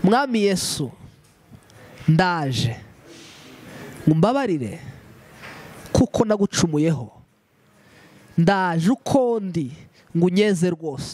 mwami yesu ndaje mbabarire kuko nagucumuyeho ndaje uko ndi ngo unyeze rwose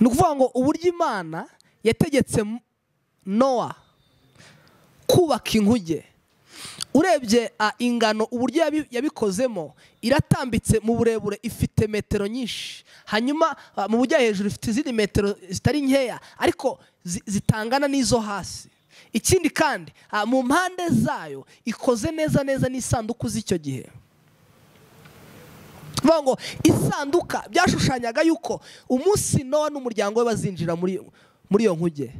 ni ukuvuga ngo uburyo imana yategetse nowa kubaka inkuge urebye ingano uburyo yabikozemo iratambitse mu burebure ifite metero nyinshi hanyuma mu bujya hejuru ifite izindi metero zitari nkeya ariko zitangana n'izo hasi ikindi kandi mu mpande zayo ikoze neza neza n'isanduku z'icyo gihe bivuga ngo isanduka byashushanyaga yuko umunsi nowa n'umuryango we bazinjira muri iyo nkuge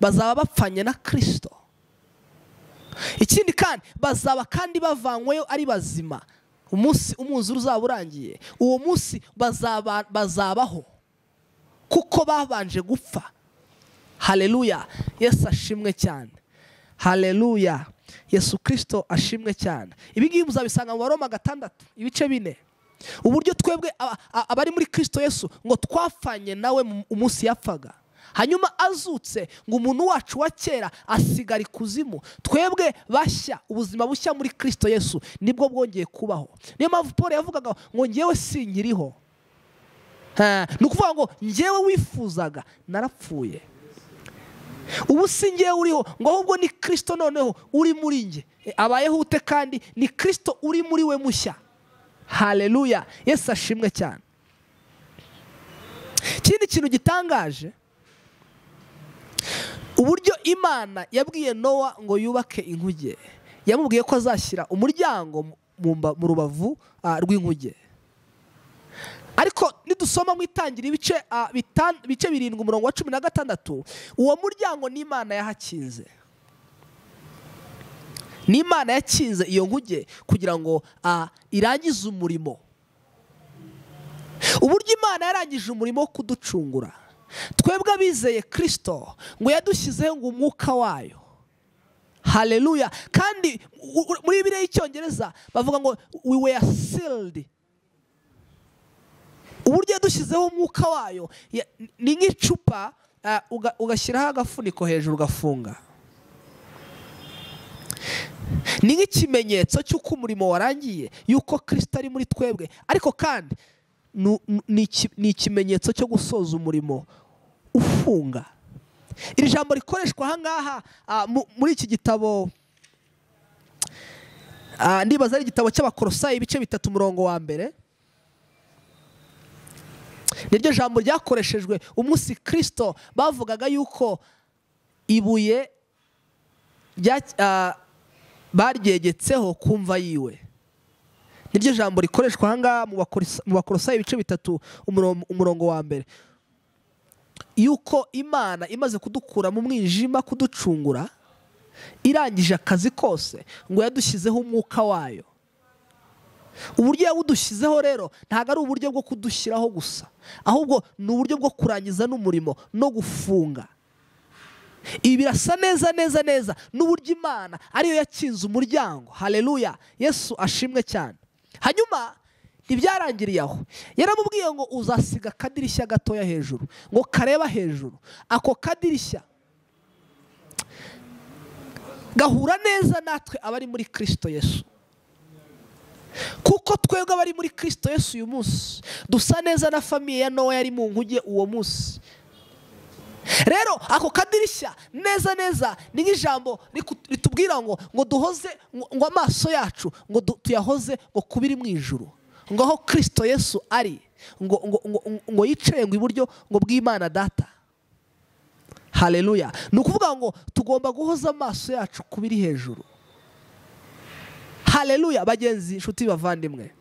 bazaba bapfanye na kirisito ikindi kandi bazaba kandi bavanyweyo ari bazima umunsi umwuzure uzaba urangiye uwo munsi bazabaho kuko babanje gupfa hareruya yesu ashimwe cyane hareruya yesu kirisito ashimwe cyane ibi ngibi muzabisanga mu baroma gatandatu ibice bine uburyo twebwe abari muri kirisito yesu ngo twapfanye nawe umunsi yapfaga hanyuma azutse ngo umuntu wacu wa kera asigara ikuzimu twebwe bashya ubuzima bushya muri kirisito yesu nibwo bwongeye kubaho niyo mpamvu paul yavugaga ngo ngewe sinkiriho ni ukuvuga ngo ngewe wifuzaga narapfuye ubu si ngewe uriho ngo ahubwo ni kirisito noneho uri muri nge abayeho ute kandi ni kirisito uri muri we mushya hareruya yesu ashimwe cyane ikindi kintu gitangaje uburyo imana yabwiye nowa ngo yubake inkuge yamubwiye ko azashyira umuryango mu rubavu rw'inkuge ariko nidusoma mu itangira ibice birindwi umurongo wa cumi na gatandatu uwo muryango n'imana yahakinze n'imana yakinze iyo nkuge kugira ngo irangize umurimo uburyo imana yarangije umurimo wo kuducungura twebwe abizeye kirisito ngo yadushyizeho ngo umwuka wayo hareruya kandi muri biriya y'icyongereza bavuga ngo we were sealed uburyo yadushyizeho umwuka wayo ni nk'icupa ugashyiraho agafuniko hejuru ugafunga ni nk'ikimenyetso cy'uko umurimo warangiye y'uko kirisito ari muri twebwe ariko kandi ni ikimenyetso cyo gusoza umurimo ufunga iri jambo rikoreshwa ahangaha muri iki gitabo ndibaza ari igitabo cy'abakorosayi ibice bitatu umurongo wa mbere niryo jambo ryakoreshejwe umunsi kirisito bavugaga yuko ibuye baryegetseho ku mva yiwe niryo jambo rikoreshwa ahangaha mu bakorosayi ibice bitatu umurongo wa mbere yuko imana imaze kudukura mu mwijima kuducungura irangije akazi kose ngo yadushyizeho umwuka wayo uburyo yawudushyizeho rero ntabwo ari uburyo bwo kudushyiraho gusa ahubwo ni uburyo bwo kurangiza n'umurimo no gufunga ibi birasa neza neza neza n'uburyo imana ariyo yakinze umuryango hareruya yesu ashimwe cyane hanyuma ntibyarangiriye aho yaramubwiye ngo uzasiga akadirishya gatoya hejuru ngo kareba hejuru ako kadirishya gahura neza natwe abari muri kirisito yesu kuko twebwe abari muri kirisito yesu uyu munsi dusa neza na famiye ya nowa yari mu nkuge uwo munsi rero ako kadirishya neza neza ni nk'ijambo ritubwira ngo ngo duhoze ngo amaso yacu ngo tuyahoze ngo kubiri mu ijuru ngo aho kirisito yesu ari ngo yicaye ngo iburyo ngo bw'imana data hareruya ni ukuvuga ngo tugomba guhoza amaso yacu kubiri hejuru hareruya bagenzi inshuti bavandimwe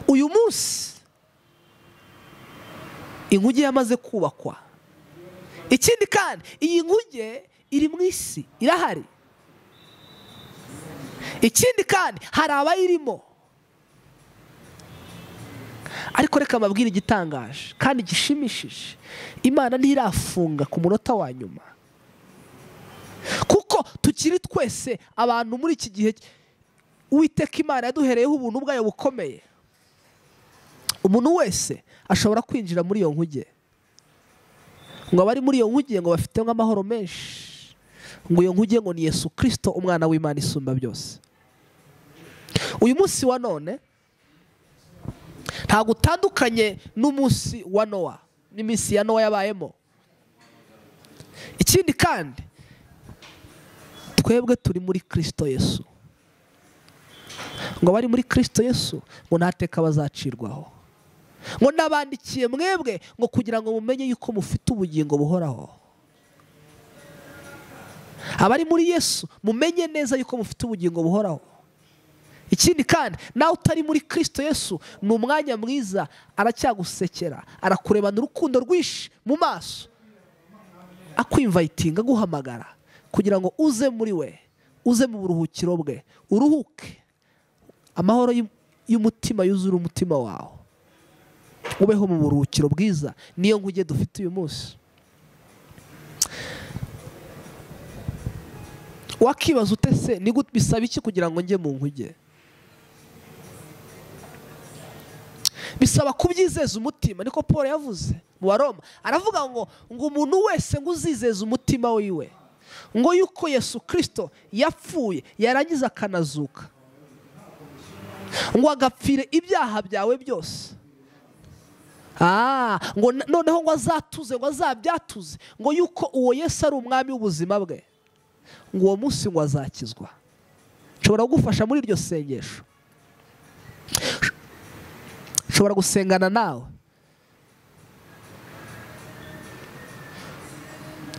uyu munsi inkuge yamaze kubakwa ikindi kandi iyi nkuge iri mu isi irahari ikindi kandi hari abayirimo ariko reka mbabwire igitangaje kandi gishimishije imana ntirafunga ku munota wa nyuma kuko tukiri twese abantu muri iki gihe uwiteka imana yaduhereyeho ubuntu bwayo bukomeye umuntu wese ashobora kwinjira muri iyo nkuge ngo abari muri iyo nkuge ngo bafite nk'amahoro menshi ngo iyo nkuge ngo ni Yesu kirisito umwana w'imana isumba byose uyu munsi wa none ntabwo utandukanye n'umunsi wa nowa n'iminsi ya nowa yabayemo ikindi kandi twebwe turi muri kirisito yesu ngo abari muri kirisito yesu ngo ntateka bazacirwaho ngo nabandikiye mwebwe ngo kugira ngo mumenye yuko mufite ubugingo buhoraho abari muri yesu mumenye neza yuko mufite ubugingo buhoraho ikindi kandi nawe utari muri kirisito yesu ni umwanya mwiza aracyagusekera arakurebana urukundo rwinshi mu maso akwimvayitinga aguhamagara kugira ngo uze muri we uze mu buruhukiro bwe uruhuke amahoro y'umutima yuzura umutima wawe ubeho mu buruhukiro bwiza niyo nkuge dufite uyu munsi wakibaza utese bisaba iki kugira ngo njye mu nkuge bisaba kubyizeza umutima niko paul yavuze mu baroma aravuga ngo ngo umuntu wese ngo uzizeze umutima wiwe ngo yuko yesu kirisito yapfuye yarangiza akanazuka ngo agapfire ibyaha byawe byose ngo noneho ngo azatuze ngo azabyatuze ngo yuko uwo yesu ari umwami w'ubuzima bwe ngo uwo munsi ngo azakizwa nshobora kugufasha muri iryo sengesho ushobora gusengana nawe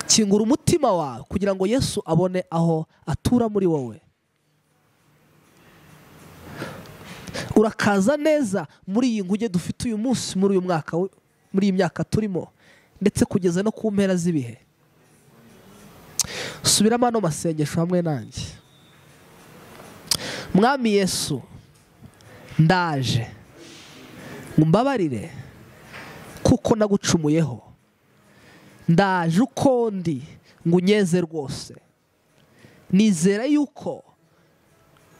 kingura umutima wawe kugira ngo yesu abone aho atura muri wowe urakaza neza muri iyi nguge dufite uyu munsi muri uyu mwaka muri iyi myaka turimo ndetse kugeza no ku mpera z'ibihe subiramo ano masengesho hamwe nanjye mwami yesu ndaje mbabarire kuko nagucumuyeho ndaje uko ndi ngo unyeze rwose nizera yuko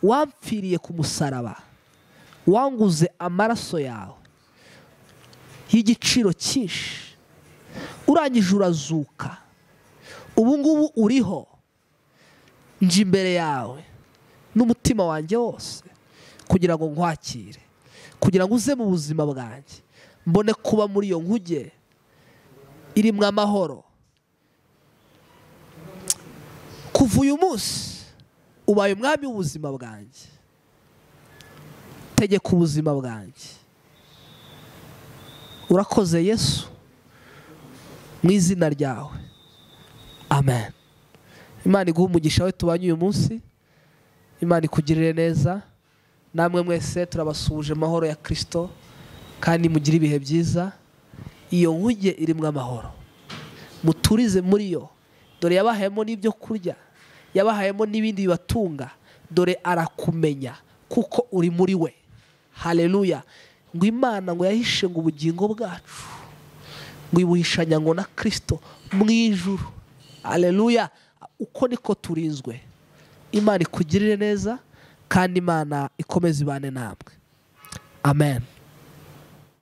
wampfiriye ku musaraba wanguze amaraso yawe y'igiciro cyinshi urangije urazuka ubu ngubu uriho nje imbere yawe n'umutima wanjye wose kugira ngo nkwakire kugira ngo uze mu buzima bwanjye mbone kuba muri iyo nkuge irimo amahoro kuva uyu munsi ubaye umwami w'ubuzima bwanjye tegeka ubuzima bwanjye urakoze yesu mu izina ryawe amen imana iguha umugisha we tubanye uyu munsi imana ikugirire neza namwe mwese turabasuhuje amahoro ya kirisito kandi mugire ibihe byiza iyo nkuge irimo amahoro muturize muri yo dore yabahayemo n'ibyo kurya yabahayemo n'ibindi bibatunga dore arakumenya kuko uri muri we hareruya ngo imana ngo yahishe ngo ubugingo bwacu ngo ibuhishanya ngo na kirisito mu ijuru hareruya uko niko turinzwe imana ikugirire neza kandi imana ikomeze ibane namwe amen